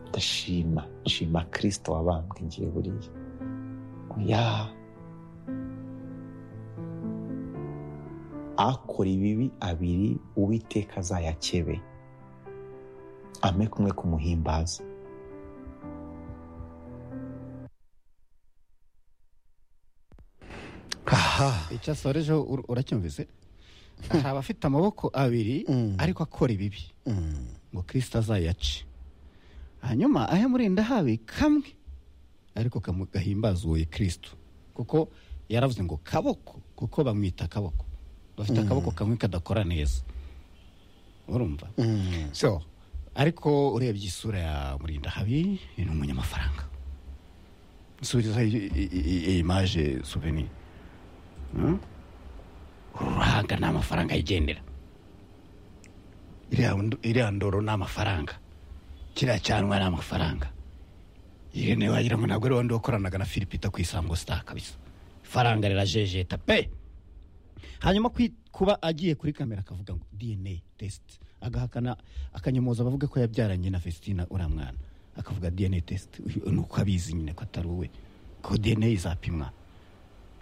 ndashima shima kirisito wabambwe ngiye buriya oya akora ibibi abiri uwiteka azayakebe ame kumwe kumuhimbaza aha icyo asorejeho ur- uracyumvise hari abafite amaboko abiri Mm. ariko akora ibibi Mm. ngo kirisita azayace hanyuma ahe murinda habi kamwe ariko kamu- gahimbaza uwoye kirisito kuko yaravuze ngo kaboko kuko bamwita akaboko bafite akaboko kamwe kadakora neza urumva Mm. so ariko urebye isura ya murindahabi ni umunyamafaranga nsubiriza iyi- iyi- iyi imaje suveni uruhanga ni amafaranga yigendera iriya ndo- iriya ndoro ni amafaranga kiriya cyanwa ni amafaranga irene wagira ngo ntabwo ari wandi wakoranaga na filipita ku isango sita kabisa ifaranga rirajejeta pe hanyuma kwi- kuba agiye kuri kamera akavuga ngo dna test agahakana akanyomoza bavuga ko yabyaranye na festina uriya mwana akavuga dna test uyu ni uko abizi nyine ko atari uwe ko dna izapimwa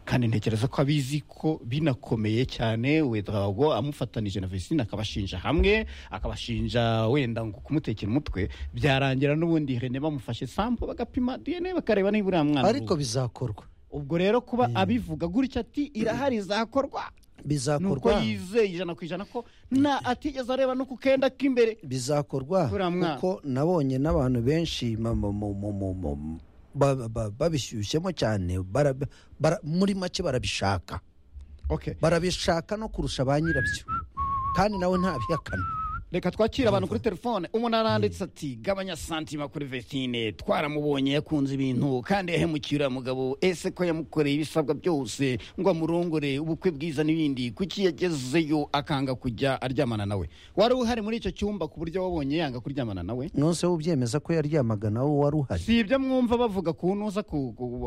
kandi ntekereza ko abizi ko binakomeye cyane wedrago amufatanije na vesine akabashinja hamwe akabashinja wenda ngo kumutekera umutwe byarangira n'ubundi rene bamufashe sampo bagapima dna bakareba niba uriya mwana ari ariko uwe. bizakorwa ubwo rero kuba abivuga gutya ati irahari izakorwa nuko bizakorwa yizeye ijana ku ijana ko nta atigeze areba no ku kenda k'imbere bizakorwa Uriya mwana. kuko nabonye n'abantu benshi ma- mu- mu- mu- mu- mu- ba- ba- ba- babishyushyemo cyane bara- bara- muri make barabishaka okay barabishaka no kurusha ba nyirabyo kandi nawe ntabihakana reka twakire abantu kuri telefone umuntu aranditse ati gabanya santima kuri vestine twaramubonye yakunze ibintu kandi yahemukira mugabo ese ko yamukoreye ibisabwa byose ngo amurongore ubukwe bwiza n'ibindi kuki yagezeyo akanga kujya aryamana nawe wari uhari muri icyo cyumba ku buryo wabonye yanga kuryamana nawe nonse ubyemeza ko yaryamaga nawe wari uhari si ibyo mwumva bavuga ku ntuza ku- ku-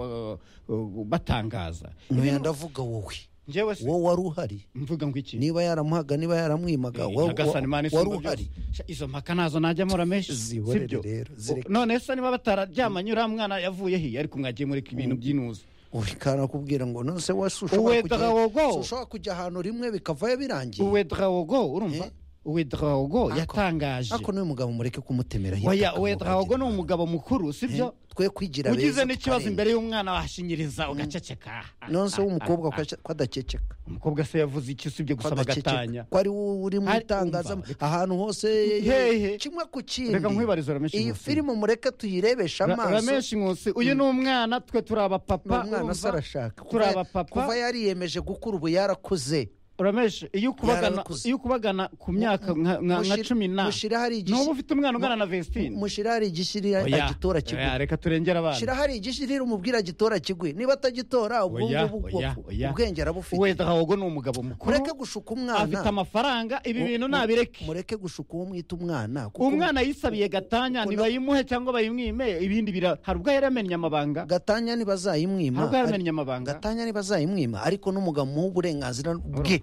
ku- batangaza ntuye ndavuga wowe njyewe se wowe wari uhari mvuga ngo iki niba yaramuhaga niba yaramwimaga Eh, wowe Nyagasani Mana wa- wari isumba byose. uhari Sha, izo mpaka nazo najya mura menshi Zihorere sibyo? rero, zireke. none se niba batararyamanye uriya mwana yavuye he ariko mwagiye muri ibintu by'inuza uri kanakubwira ngo nonse wowe si Uwe ushobora kujya- drawogo. si ushobora kujya ahantu rimwe bikavayo birangiye uwe drawogo urumva uwe drawogo yatangaje ariko n'uyu mugabo mureke kumutemera oya uwe drawogo ni umugabo mukuru sibyo twe kwigira ugize beza n'ikibazo tukarenga. imbere y'umwana wahashinyiriza ugaceceka nonse w'umukobwa Ah, ah, ko adakekeka ah. umukobwa se yavuze iki usibye ko gusaba agatanya ko ari wowe uri mu Ari- itangaza umva, ahantu hose Hehe. kimwe ku reka kindi nkwibariza ramenshi iyi nkusi filime mureke tuyirebeshe Ra- amaso ramenshi nkusi uyu ni umwana twe turi abapapa umwana se urumva? arashaka Kuva- turi abapapa. kuva yariyemeje gukura ubu yarakuze uramesh iyo ukubagana Yarakuze. iyo ukubagana ku myaka nka nka- nka Mushire- cumi na mushire hari igishyi- n'ubu ufite umwana ungana na vesitine mushira hari igishyirira agitora kigwe reka turengere abana shira hari igishyirira umubwira agitora kigwe niba atagitora ubwo Oya, ngubwo oya, ubwo- oya. ubwenge arabufite wenda ahubwo ni umugabo mukuru mureke gushuka umwana afite amafaranga ibi Mu- bintu mu- nabireke mureke gushuka uwo mwita umwana kuko umwana yisabiye gatanya kuko- ntibayimuhe cyangwa bayimwime ibindi bira hari ubwo yari yamenye amabanga gatanya ntibazayimwima hari ubwo yari ari- yamenye amabanga gatanya ntibazayimwima ariko n'umugabo muha uburenganzira bwe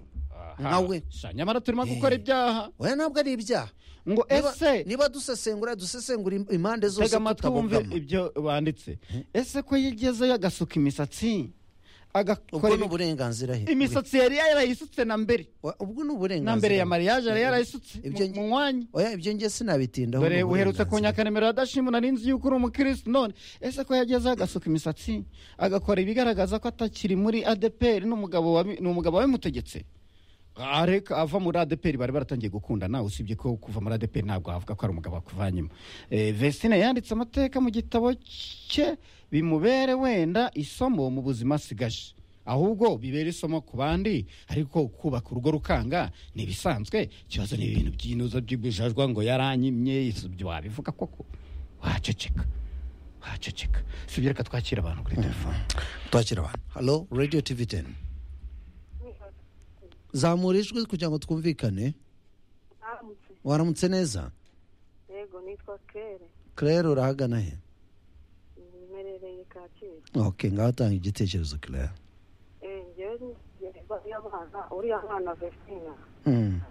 nkawe Sha, nyamara turimo gukora ibyaha oya ntabwo ari ibyaha ngo Niba- ese niba dusesengura dusesengura im- impande zose tega amatwi wumve tutabogama ibyo banditse ese ko yigezeyo agasuka ubwo imisatsi agakora ni ibi- uburenganzira he imisatsi yari yarayisutse na mbere Oya, ubwo ni na mbere uburenganzira ya mariage yari yarayisutse Ibyo- mu- mu mwanya oya ibyo ngiye sinabitindaho dore ni uherutse ku uburenganzira. nyakanimero adashima nari nzi yuko uri umukirisitu none ese ko yagezeho agasuka imisatsi agakora ibigaragaza ko atakiri muri adeperi n'umugabo wabi- ni umugabo wabimutegetse areka ava muri adeperi bari baratangiye gukundana usibye ko kuva muri adeperi ntabwo havuga ko ari umugabo wakuvanyemo Eh, vesine yanditse amateka mu gitabo cye bimubere wenda isomo mu buzima asigaje ahubwo bibera isomo ku bandi ariko kubaka urugo rukanga ni ibisanzwe ikibazo ni ibintu by'inuza by'ibujajwa ngo yaranyimye ibyo wabivuga koko waceceka waceceka si ibyo reka twakira abantu kuri telefone twakira abantu halo radio tv teni zamura ijwi kugira ngo twumvikane Aramutse. waramutse neza yego nitwa kere claire urahagana he mmerereye kacyiru ok ngaho tanga igitekerezo claire Eh, njyewe ngiye- bariya bana uriya mwana vesina Hmm.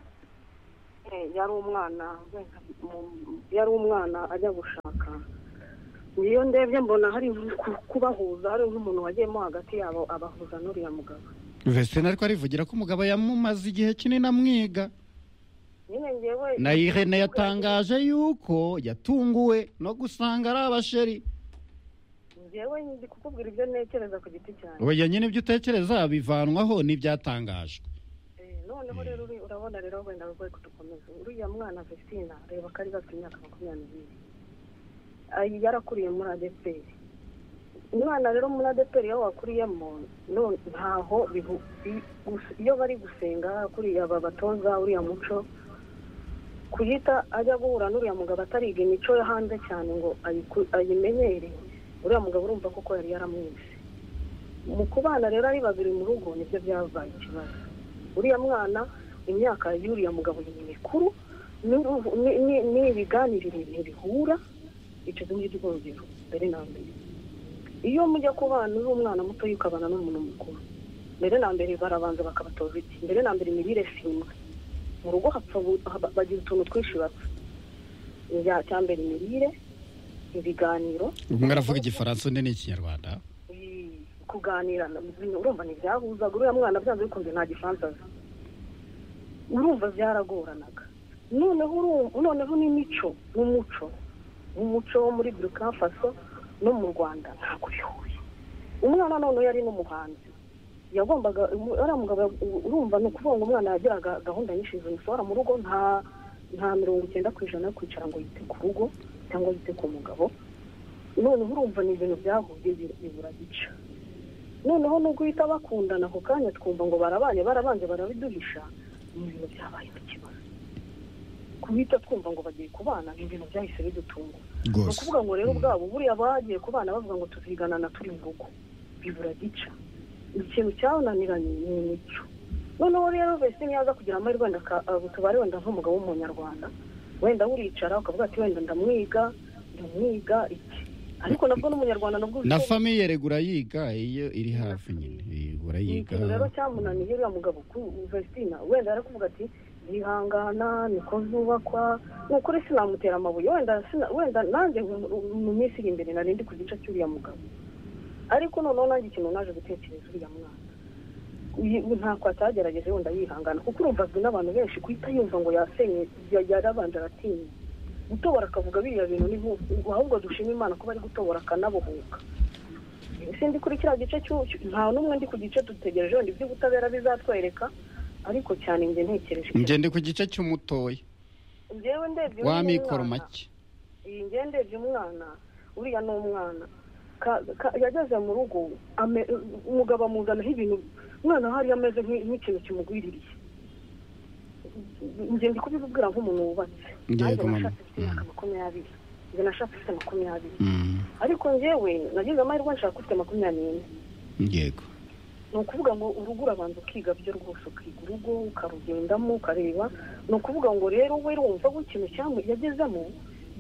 yari umwana wenda mu- yari umwana ajya gushaka niyo ndebye mbona hari ku- kubahuza hari nk'umuntu wagiyemo hagati yabo abahuza n'uriya mugabo vesitine ariko arivugira ko umugabo yamumaze igihe kinini amwiga nyine ngewe na irene yatangaje yuko yatunguwe no gusanga ari abasheri ngewe ndi kukubwira ibyo ntekereza ku giti cyanjye ubu nyine ibyo utekereza bivanwaho n'ibyatangajwe Eh, noneho rero uri- urabona rero wenda rwego kudukomeza uriya mwana vestina reba ko ari gafite imyaka makumyabiri n'ibiri Ay- yarakuriye muri adeperi umwana rero muri adeperi iyo wakuriyemo none ntaho bihu- bi- gus- iyo bari gusenga kuriya aba batoza uriya muco kuyita ajya guhura n'uriya mugabo atariga imico yo hanze cyane ngo ayiku- ayimenyere uriya mugabo urumva koko yari yaramwise mu kubana rero ari babiri mu rugo nibyo byabaye ikibazo uriya mwana imyaka y'uriya mugabo ni mikuru n'uruhu- ni- ni- ni ibiganiriro ntibihura icyo ngicyo rwogero mbere na mbere iyo mujya kubana uri umwana muto ukabana n'umuntu mukuru mbere na mbere barabanza bakabatoza iki mbere na mbere imirire si imwe mu rugo hapfa bu- haba- bagira utuntu twinshi bapfa Icya cya mbere imirire ibiganiro umwe aravuga igifaransa undi ni ikinyarwanda Eh, kuganira na- bino urumva ntibyahuzaga uriya mwana byanze bikunze nta gifaransa azi urumva byaragoranaga noneho uru- noneho n'imico n'umuco umuco wo muri burkina faso no mu rwanda ntabwo bihuye umwana noneho yari n'umuhanzi yagombaga umu- uriya mugabo yagu- urumva ni ukuvuga ngo umwana yagiraga gahunda nyinshi zimusohora mu rugo nta nta mirongo icyenda ku ijana yo kwicara ngo yite ku rugo cyangwa yite ku mugabo noneho urumva ni ibintu byahuye bi- bibura gica noneho nubwo uhita bakundana ako kanya twumva ngo barabanye barabanje barabiduhisha ni ibintu byabayeho ikibazo kubita twumva ngo bagiye kubana ni ibintu byahise bidutungura ni rwose ukuvuga ngo rero ubwabo buriya bagiye kubana bavuga ngo tuziganana turi mu rugo bibura gica ikintu cyabananiranye ni imico noneho rero vese niyaza kugira amahirwe wenda aka- abo tubare wenda nk'umugabo w'umunyarwanda wenda buricara ukavuga ati wenda ndamwiga ndamwiga iki ariko nabwo n'umunyarwanda nabwo na bifite- famiye regura yiga iyo iri hafi nyine regura ni yiga ikintu rero cyamunaniye uriya mugabo vestina wenda arakuvuga ati yihangana niko zubakwa ni ukuri sinamutera amabuye wenda sina- wenda nanjye mu- mu minsi iri imbere nari ndi ku gice cy'uriya mugabo ariko noneho nanjye ikintu naje gutekereza uriya mwana Uyi- ntako atagerageje wenda yihangana kuko urumva azwi n'abantu benshi guhita yumva ngo yasenye ya- yarabanje aratinya gutobora akavuga biriya bintu ni nk'ubu ahubwo dushima imana kuba ari gutobora akanabohoka ese ndi kuri kiriya gice cy'u- cy'u- nta n'umwe ndi ku gice dutegereje wenda iby'ubutabera bizatwereka ariko cyane njye ntekereje njye ndi ku gice cy'umutoya njyewe ndebye uyu ni w'amikoro umwana. make iyi ngendebye umwana uriya ni umwana Ka- ka- yageze mu rugo ame- umugabo amuzanaho ibintu umwana hari ameze nk'i- nk'ikintu kimugwiririye njye ndi kubibwira nk'umuntu wubatse Yego, Nanjye mama. nashatse mfite imyaka Mm. makumyabiri njye nashatse mfite makumyabiri Mm, ariko njyewe nagize amahirwe nshaka ufite makumyabiri n'ine yego ni ukuvuga ngo urugo urabanza ukiga byo rwose ukiga urugo ukarugendamo ukareba ni ukuvuga ngo rero we urumva ko ikintu cyamu- yagezemo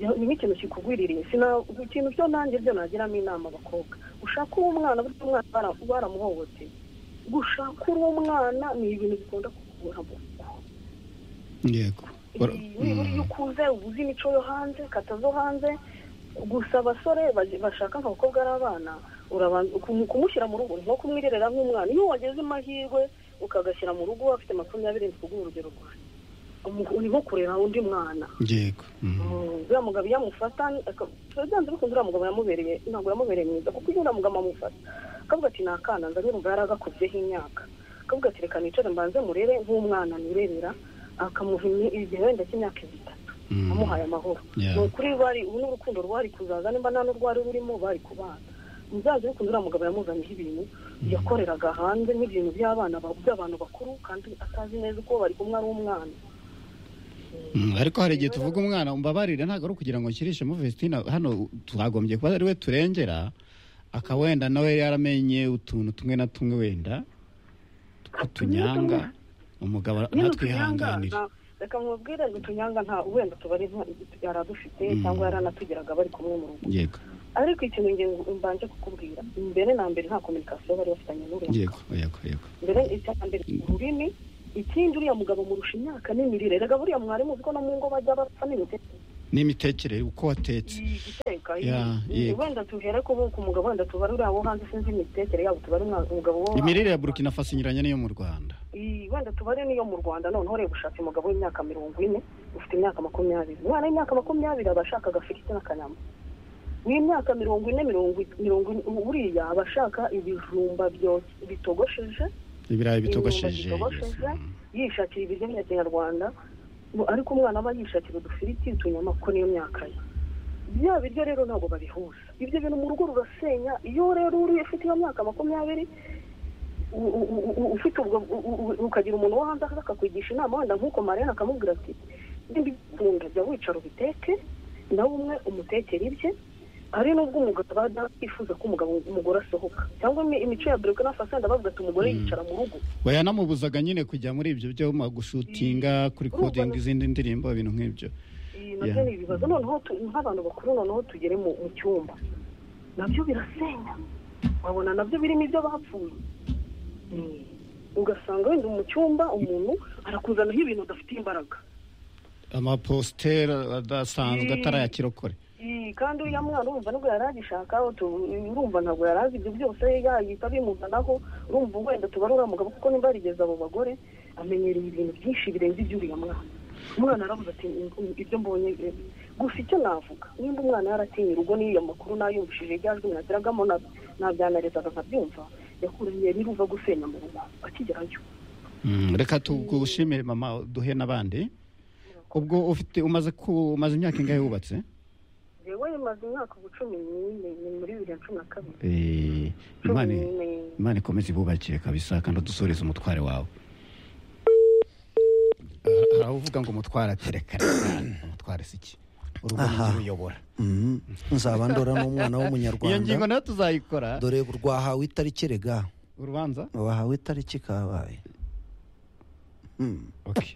ya- ni nk'ikintu kikugwiririye Sina- ikintu byo nanjye byo nagiramo inama abakobwa ushaka uwo mwana burya umwana bara- baramuhohoteye gushaka uwo mwana ni ibintu bikunda kukubura mu rugo yego Ura- nibura iyo ukuze uba uzi imico yo hanze kata zo hanze gusa abasore baje- bashaka nka bakobwa ari abana urabanza kumu- kumushyira mu rugo ni nko kumwirerera nk'umwana iyo wageze amahirwe ukagashyira mu rugo afite makumyabiri ndi kuguha urugero rwanjye Umu- ni nko kurera undi mwana yego mm. Mm, uriya mugabo iyo amufata ni- aka- byanze bikunze uriya mugabo yamubereye ntabwo yamubereye mwiza kuko iyo uriya mugabo amufata akavuga ati ni akana nza numva yaragakubyeho imyaka akavuga ati reka nicare mbanze murere nk'umwana nirerera akamuha imi- igihe wenda cy'imyaka itatu Mm. amuhaye amahoro Yeah. ni ukuri bari ubu n'urukundo rwari kuzaza nimba nta n'urwari rurimo bari kubana byanze bikunze uriya mugabo yamuzaniyeho ibintu yakoreraga hanze n'ibintu by'abana ba- by'abantu bakuru kandi atazi neza uko bari kumwe ari umwana Mm, ariko hari igihe tuvuga umwana umbabarire ntabwo ari ukugira ngo nshyirishemo vestina hano twagombye kuba ari we turengera aka wenda nawe yaramenye utuntu tumwe na tumwe wenda tw'utunyanga umugabo Nyine utunyanga, ntatwihanganire nta- reka mubwire ngo utunyanga nta wenda tubari yaradufite cyangwa yaranatugeraga bari kumwe mu rugo yego ariko ikintu nge mbanje kukubwira mbere na mbere nta kominikasiyo bari bafitanye n'uriya yego yego yego mbere icya mbere ururimi ikindi uriya mugabo murusha imyaka n'imirire rega buriya mwarimu uziko no mu ngo bajya bapfa n'imitekerereze n'imitekerere uko watetse igiteka Yeah, yeah. wenda tuhere ko ku mugabo wenda tubarure abo hanze sinzi imitekerere yabo tubare umwa- umugabo wo imirire ya burkina faso inyuranye n'iyo mu rwanda Iyi, wenda tubare n'iyo mu rwanda noneho ureba ushaka umugabo w'imyaka mirongo ine ufite imyaka makumyabiri umwana w'imyaka makumyabiri aba ashaka agafiriti n'akanyama w'imyaka mirongo ine mirongo i- mirongo ine buriya aba ashaka ibijumba byo- bitogosheje ibirayi bitogosheje bitogosheje yishakira ibiryo bya kinyarwanda mu- ariko umwana aba yishakira udufiriti utunyama kuko niyo myaka ye bya biryo rero ntabwo babihuza ibyo bintu mu rugo rurasenya iyo rero uri ufite iyo myaka makumyabiri u- u- u- ufite ubwo u- u- u- ukagira umuntu wo hanze akakwigisha inama wenda nk'uko marena akamubwira ati ndibikunda jya wicara ubiteke nawe umwe umutekere ibye hari n'ubwo umugabo aba yifuza ko umugabo umugore asohoka cyangwa imi- imico ya burkina faso wenda bavuga ati umugore yicara mu rugo bayanamubuzaga nyine kujya muri ibyo byo magushutinga kuri Urumva kodinga na- izindi ndirimbo ibintu nk'ibyo Iyi nabyo ni ibibazo noneho tu- nk'abantu bakuru noneho tugere mu mu cyumba nabyo birasenya wabona nabyo birimo ibyo bapfuye Mm. ugasanga wenda mu cyumba umuntu arakuzanaho ibintu udafite imbaraga amapositeri adasanzwe Mm. atari aya kirokore Iyi, kandi uriya mwana urumva nibwo yari agishakaho tu- urumva ntabwo yari azi ibyo byose yahita bimuzanaho urumva wenda tubara uriya mugabo kuko nimba yarigeze abo bagore amenyereye ibintu byinshi birenze iby'uriya mwana umwana aravuze ati "Mm, ibyo mbonye eh, gusa icyo navuga nimba umwana yaratinye urugo n'iyo makuru nayumvishije irya jwi nagiragamo na- nabyanerezaga nkabyumva yakuriye niruva gusenya mu rugo akigerayo Mm, reka tugushimire mama duhe n'abandi ubwo ufite umaze ku umaze imyaka ingahe wubatse yewe maze imyaka ubu cumi n'ine ni muri bibiri na cumi na kabiri Eh, cumi imana n'ine imana ikomeze ibubakire kabisa kandi udusoreze umutware wawe hari uvuga ngo umutware atereka umutware si iki urugo Aha. uyobora Mhm. nzaba ndora n'umwana iyo ngingo w'umunyarwanda nayo tuzayikora dore rwahawe itariki rega urubanza wahawe itariki kabaye Mhm. Okay.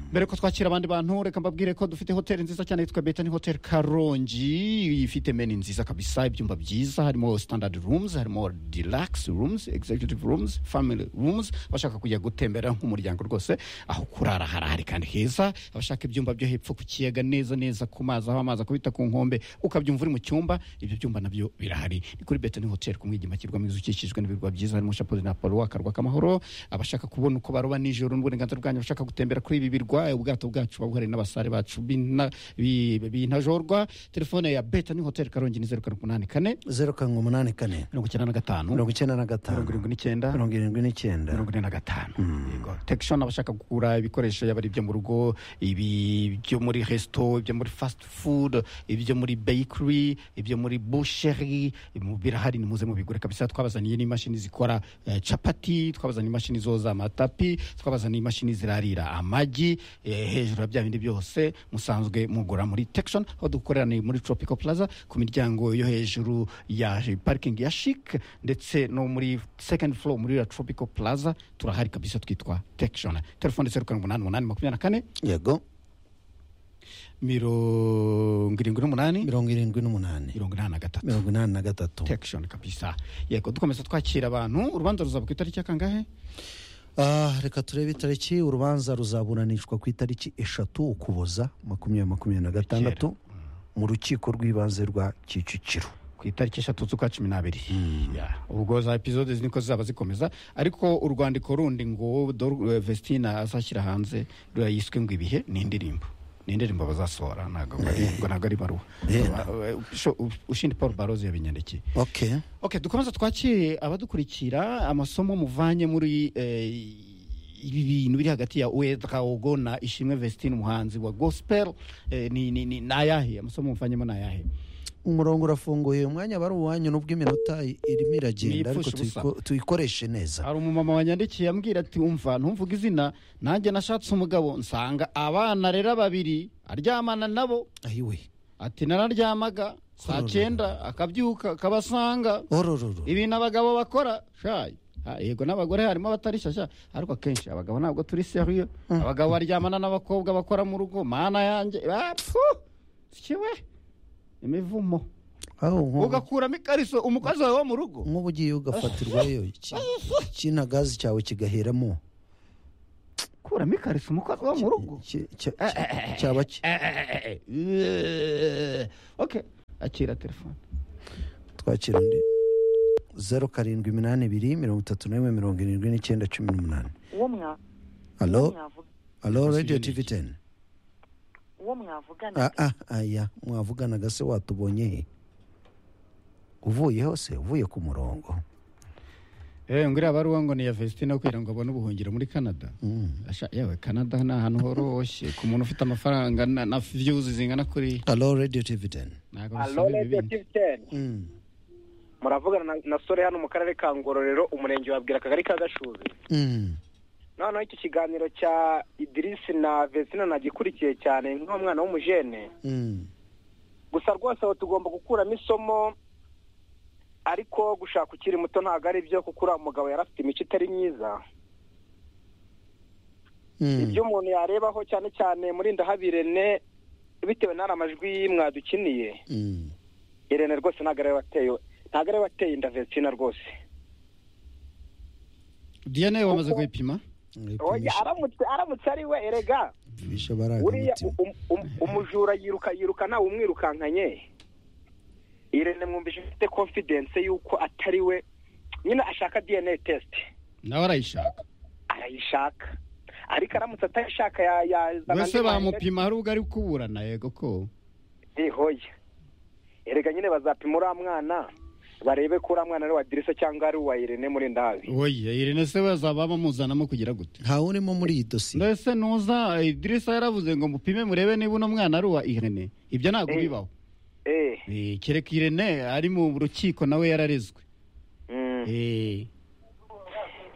mbere ko twakira abandi bantu reka mbabwire ko dufite hoteli nziza cyane yitwa betani hoteli karongi ifite meni nziza kabisa ibyumba byiza harimo standard rooms harimo deluxe rooms executive rooms family rooms abashaka kujya gutembera nk'umuryango rwose aho kurara harahari kandi heza abashaka ibyumba byo hepfo ku kiyaga neza neza ku mazi aho amazi akubita ku nkombe ukabyumva uri mu cyumba ibyo byumba nabyo birahari ni kuri betani hoteli ku mwigima kirwamo inzu ukikijwe n'ibirwa byiza harimo shapozi na paruwa akarwa k'amahoro abashaka kubona uko baroba nijoro n'uburenganzira bwanyu abashaka gutembera kuri ibi birwa ubwato bwacu buba buhari n'abasare bacu b'ina- bi- bintajorwa telefone ya betani hoteli karongi ni zeru karindwi umunani kane zeru karindwi umunani kane mirongo icyenda na gatanu mirongo icyenda na gatanu mirongo irindwi n'icyenda mirongo irindwi n'icyenda mirongo ine na gatanu Yego. tekishoni abashaka kugura ibikoresho yaba ari ibyo mu rugo ibi byo muri resito ibyo muri fasiti fudu ibyo muri beyikiri ibyo muri busheri mu- birahari ni muze mubigure kabisa twabazaniye n'imashini zikora eh, capati twabazaniye imashini zoza amatapi twabazaniye imashini zirarira amagi eh, hejuru ya bya bindi byose musanzwe mugura muri tekishoni aho dukorera ni muri tropical plaza ku miryango yo hejuru ya parikingi ya shike ndetse no muri second floor muri ya tropical plaza turahari kabisa twitwa tekishoni telefone zeru karindwi umunani umunani makumyabiri na kane yego mirongo irindwi n'umunani mirongo irindwi n'umunani mirongo inani na gatatu mirongo inani na gatatu tekishoni kabisa yego dukomeza twakira abantu urubanza ruzaba ku itariki ya kangahe Ah, reka turebe itariki urubanza ruzaburanishwa ku itariki eshatu ukuboza makumyabiri makumyabiri na gatandatu mu rukiko rw'ibanze rwa kicukiro ku itariki eshatu z'ukwa cumi n'abiri Ya. ubwo za epizode niko zizaba zikomeza ariko urwandiko rundi ngo Dor- eh, vestina azashyira hanze ruriya yiswe ngo ibihe ni indirimbo ni indirimbo bazasohora ntabwo ari- ngo ntabwo ari ibaruwa Eh. Eh, usho- ushindi paul barozi yabinyandikiye okay ok dukomeza twakire abadukurikira amasomo muvanye muri eh, ibi bintu biri hagati ya wedraogo na ishimwe vestine umuhanzi wa gospel eh, ni, ni, ni, ni ayahe amasomo muvanyemo ni ayahe umurongo urafunguye umwanya bari uwanyu n'ubwo iminota irimo iragenda ariko Ntiyipfusha ubusa. tuyiko- tuyikoreshe neza hari umumama wanyandikiye ambwira ati umva ntumvuga izina nanjye nashatse umugabo nsanga abana rero babiri aryamana nabo ayiwe ati nararyamaga saa Hororo. cyenda akabyuka akabasanga orororo ibintu abagabo bakora shayi Ha, yego n'abagore harimo abatari shyashya ariko akenshi abagabo ntabwo turi seriyo abagabo baryamana n'abakobwa bakora mu rugo mana yanjye bapfu siwe imivumo aho nk'ubu ugakuramo ikariso umukozi wawe wo mu rugo nk'ubu ugiye ugafatirwayo iki- ikinagazi cyawe kigaheramo kuramo ikariso umukozi wo mu rugo Ki- ki- ki- cyaba ki oke akira telefone twakira undi zeru karindwi iminani ibiri mirongo itatu n'imwe mirongo irindwi n'icyenda cumi n'umunani uwo mwa- alo uwo mwavuga- alo Ese radiyo ibyo ni tivi iki? teni uwo mwavugana ah ah aya mwavuganaga se watubonye he uvuye hose uvuye ku murongo eee nguriya baruwa ngo ni iya vesitine kugira ngo abone ubuhungiro muri canada Mm. Asha- yewe canada ni ahantu horoshye ku muntu ufite amafaranga na- na viyuzi zingana kuriya alo radiyo tivi teni ntabwo Alo bisaba ibi Radio bindi Captain. muravugana na- na sore hano mu karere ka ngororero umurenge wabwira akagari ka gashubi noneho iki kiganiro cya idirisi na vesina nagikurikiye cyane nk'umwana w'umujene gusa rwose aho tugomba gukuramo isomo ariko gushaka ukiri muto ntabwo ari byo kuko uriya mugabo yari afite imico itari myiza ibyo umuntu yarebaho cyane cyane muri ndahabirene bitewe n'ari amajwi mwadukiniye irene rwose ntabwo ari we wateye ntabwo ari we wateye inda vesina rwose diyane wamaze kuyipima Oya, aramutse aramutse ari we erega bisha baraga buriya mutima um- um- umujura yiruka yiruka ntawe umwirukankanye irene mwumvise ufite confidence y'uko atari we nyine ashaka dna test nawe arayishaka arayishaka ariko aramutse atayishaka ya- yazana wese andi mahanga- bamupima hari ubwo ari kuburana yego ko Eh, hoya erega nyine bazapima uriya mwana barebe ko uriya mwana ari uwa dirisa cyangwa ari uwa irene muri ndahabi oye irene se bazaba bamuzanamo kugira gute ntawe urimo muri iyi dosiye mbese nuza idirisa yaravuze ngo mupime murebe niba uno mwana ari uwa irene ibyo ntabwo Eh. bibaho eh Eh, kereka irene ari mu rukiko nawe yararezwe mm. Eh,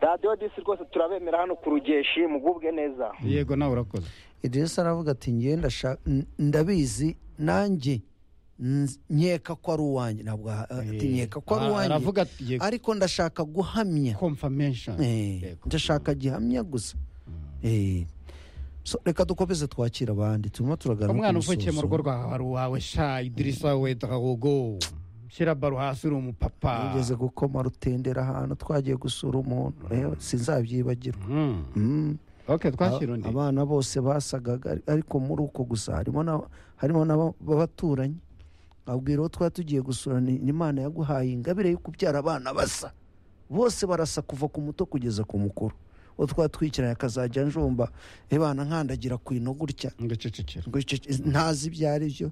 radiyo disi rwose turabemera hano ku rugeshi mugubwe neza yego nawe urakoze idirisa aravuga ati ngewe ndashaka n- ndabizi nanjye nz- nkeka ko ari uwanjye ntabwo aha- ati Eh, nkeka ko ari ah, uwanjye aravuga ati yego ariko ndashaka guhamya confirmation Eh, Yego. ndashaka gihamya gusa Eh, so reka dukomeze twakira abandi turimo turagana umwana ku musozo. uvukiye mu rugo rwawe ari uwawe sha idirisa we dahogo shyira baro hasi uri umupapa ugeze gukoma rutendera ahantu twagiye gusura umuntu rero sinzabyibagirwa Mm. Mm. ok twashyira undi abana bose basagaga ari- ariko muri uko gusa harimo na- harimo n'abaturanyi abwira uwo twari tugiye gusura ni ni imana yaguhaye ingabire yo kubyara abana basa bose barasa kuva ku muto kugeza ku mukuru uwo twari twikiranye akazajya njomba ebana nkandagira ku ino gutya ngo cecekera ngo icyo- ntazi ibyo ari byo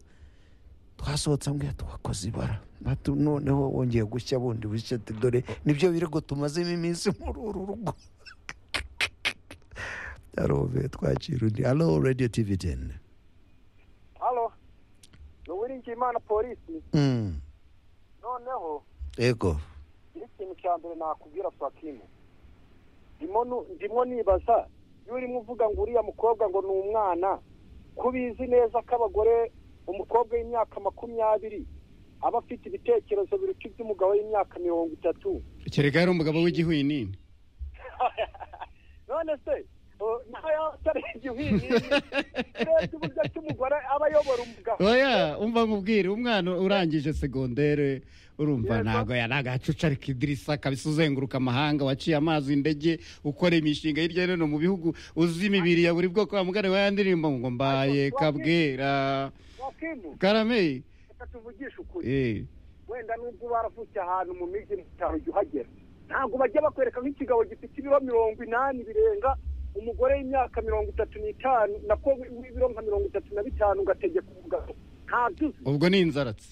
twasohotse ambwira twakoze ibara Batu- noneho wongeye gushya bundi bushya ati dore nibyo birego tumazemo iminsi muri uru rugo arove twakira undi alo radiyo tivi teni halo ni uwiringiyimana polisi noneho ego iri kintu cya mbere nakubwira fakimu ndimo nu- ndimo nibaza iyo urimo uvuga ngo uriya mukobwa ngo ni umwana ko ubizi neza ko abagore umukobwa w'imyaka makumyabiri aba afite ibitekerezo biruta iby'umugabo w'imyaka mirongo itatu kereka yari umugabo w'igihwinini none se o, nawe yaba atari igihwihwiri urebye uburyo ki umugore aba ayobora umugabo oya umva nkubwire umwana urangije segondere urumva ntabwo yari agacuca ariko idirisa kabisa uzenguruka amahanga waciye amazi indege ukora imishinga hirya no hino mu bihugu uzi imibiri ya buri bwoko wamugane wa yandirimbo ngo mbaye kabwera wakimu karame reka tuvugishe ukuri eh. wenda n'ubwo baravutse ahantu mu mijyi itanu jya uhagera ntabwo bajya bakwereka nk'ikigabo gifite ibiro mirongo inani birenga umugore w'imyaka mirongo itatu n'itanu nako w'ibiro nka mirongo itatu na bitanu ugategeka umugabo ntabyo uzi ubwo ni inzaratsi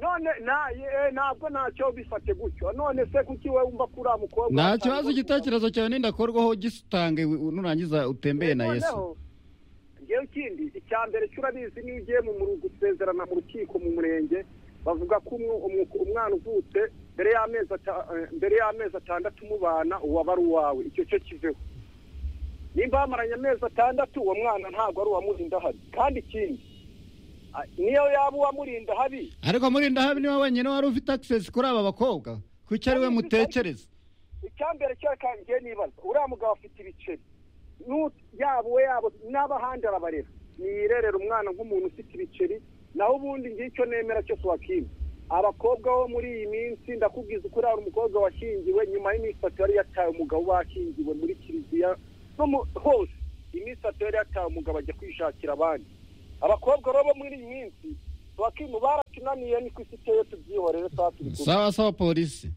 none na- eh, ntabwo ntacyo bifate gutyo none se kuki wowe wumva ko uriya mukobwa nta kibazo igitekerezo cyawe n'indakorwaho gisitange nurangiza utembeye na yesu Noneho, ngewe ikindi icya mbere cyo urabizi niyo ugiye mu mu- gusezerana mu rukiko mu murenge bavuga ko umwe- umu- umwana uvutse mbere y'amezi ata- eh, mbere y'amezi atandatu umubana uwaba ari uwawe icyo cyo kiveho nimba bamaranye amezi atandatu uwo mwana ntabwo ari uwamurinda habi kandi ikindi ah, niyo yaba uwamurinda habi ariko muri ndahabi niwe wenyine wari ufite access kuri aba bakobwa kuki ari we mutekereza icyambere cyakangiye nibaza uriya mugabo afite ibiceri Nu- yaba we yabo n'abahandi arabarera niyirerera umwana nk'umuntu ufite ibiceri naho ubundi ngicyo nemera cyose wakimwe abakobwa bo muri iyi minsi ndakubwiza ukuri hari umukobwa washyingiwe nyuma y'iminsi itatu yari yataye umugabo bashyingiwe muri kiliziya no mu hose iminsi atari yatamugabo ajya kwishakira abandi abakobwa rero bo muri iyi minsi bakimu baratunaniye niko isi iteye tubyihorere tuba turi kumwe sawa sawa polisi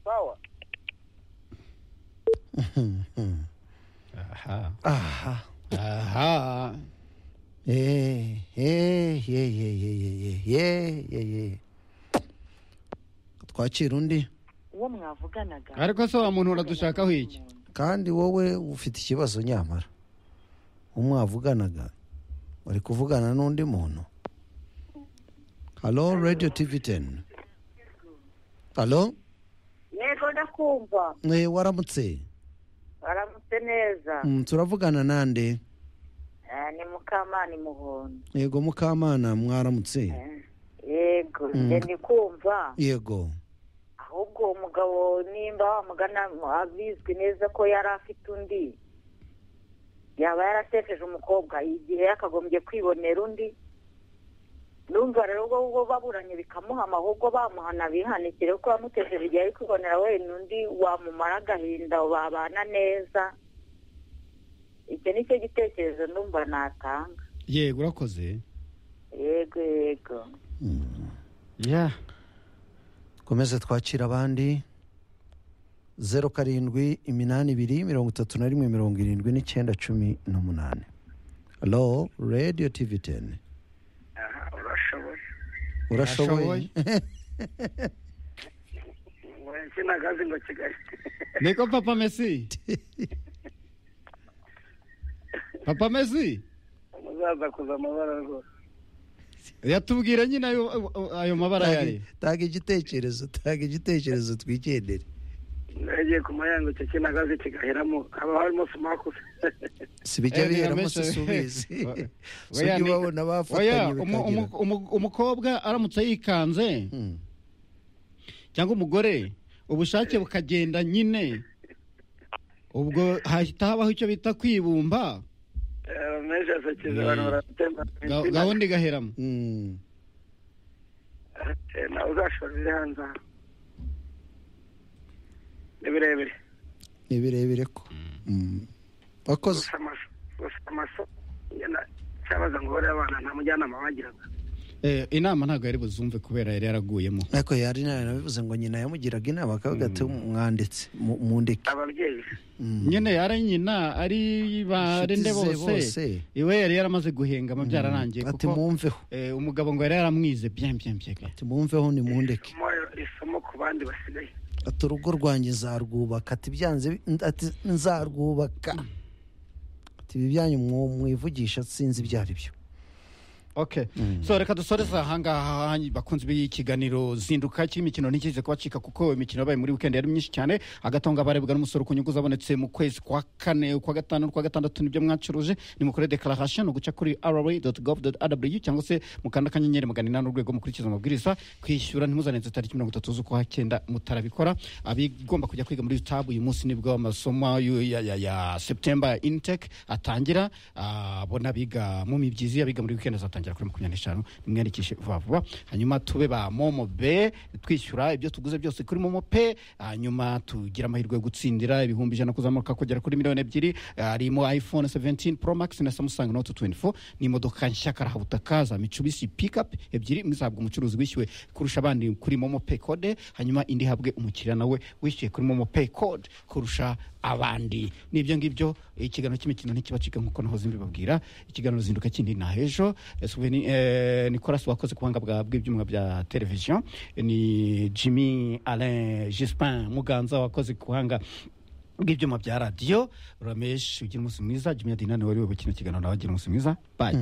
sawa aha aha aha Eh, eh, ye, ye, ye, ye, ye, ye, ye, ye. twakira undi uwo mwavuganaga ariko se wa muntu uradushakaho iki kandi wowe ufite ikibazo nyamara umwavuganaga uri kuvugana n'undi muntu halo radiyo tivi teni halo yego ndakumva Eh, waramutse baramutse neza Mm, turavugana nande Eh, ni mukamana muhondo yego mukamana mwaramutse yego Mm. njye ndi kumva yego ahubwo uwo mugabo nimba wamugana abizwi neza ko yari afite undi yaba yarasekeje umukobwa igihe yakagombye kwibonera undi numva rero ubwo ubwo baburanye bikamuhama ahubwo bamuhana bihanikire kuko yamutesheje igihe ari kwibonera wenda undi wamumara agahinda babana neza icyo ni cyo gitekerezo numva natanga yego urakoze yego yego ya komeze twakira abandi zeru karindwi iminani ibiri mirongo itatu na rimwe mirongo irindwi n'icyenda cumi n'umunani halo radiyo tivi teni urashoboye urashoboye insina kazi ngo kigali niko papa mesi papa mesi umuzaza kuza amabara rwose yatubwira nyine ayo ayo mabara Tanga- yari tanga igitekerezo tanga igitekerezo twigendere yagiye ku mayango icyo kina kazi kigahiramo haba harimo sumakusi si bijya Eh, biheramo si birameshe. subizi Oya, si ujya ni- ubabona oya bafatanye umu- bikagira umu- umu- umukobwa aramutse yikanze Mm. cyangwa umugore ubushake bukagenda nyine ubwo hahita habaho icyo bita kwibumba menshi asekeje abantu baratemba ga- gahunda igaheramo Mm. nawe uzashora ibiri hanze aha ni birebire ni birebire ko Mm. wakoze gusa amaso gusa amaso nyine cyabaza ngo bariya abana nta mujyanama bagiraga Eh, inama ntabwo yari buzumve kubera yari yaraguyemo ariko yari nabivuze ngo nyina yamugiraga inama akavuga ati mwanditse mu- mundeke ababyeyi Mm. nyine yari nyina ari barende Inshuti ze bose iwe yari yaramaze guhengama byararangiye ati kuko mwumveho eh, umugabo ngo yari yaramwize byen byen byen ati mwumveho ni mundeke isomo isomo ku bandi basigaye ati urugo rwanjye nzarwubaka ati byanze bi- ati nzarwubaka ati ibi byanyu mwo- mwivugisha sinzi ibyo ari byo ok so reka dusoreze ahangaha bakunze ikiganiro zinduka cy'imikino ntikize kubacika kuko imikino yabaye muri weekend yari myinshi cyane agatonga barebwa n'umusoro ku nyungu zabonetse mu kwezi kwa kane ukwa gatanu n'ukwa gatandatu nibyo mwacuruje ni mukore declaration uguca kuri rra.gov.rw cyangwa se mukanda kanyenyeri magana inani urwego mukurikiza amabwiriza kwishyura ntimuzarenze tariki mirongo itatu z'ukwa cyenda mutarabikora abigomba kujya kwiga muri tab uyu munsi nibwo amasomo yu- ya, ya, ya september intake atangira ah, bo n'abiga mu mibyizi abiga muri weekend azatangira kuri makumyabiri n'eshanu nimwiyandikishe vuba vuba hanyuma tube ba momo be twishyura ibyo tuguze byose kuri momo pe hanyuma tugira amahirwe yo gutsindira ibihumbi ijana kuzamuka kugera kuri miliyoni ebyiri harimo iphone 17 pro max na samsung note 24 ni imodoka nshya karahabutaka za mitsubishi pickup ebyiri imwe izahabwa umucuruzi wishyuwe kurusha abandi kuri momo pay code hanyuma indi ihabwe umukiriya nawe wishyuye kuri momo pay code kurusha abandi nibyo ngibyo ikiganiro cy'imikino ntikibacika nkuko nahoze mbibabwira ikiganiro zinduka kindi na hejo Eh, Souvenir- eh, nicolas wakoze ku buhanga bwa- bw'ibyuma bya televiziyo ni jimmy alain gispin muganza wakoze ku buhanga bw'ibyuma bya radiyo ramesh ugira umunsi mwiza jimmy adinani wari we kino kiganiro nawe agira umunsi mwiza bayi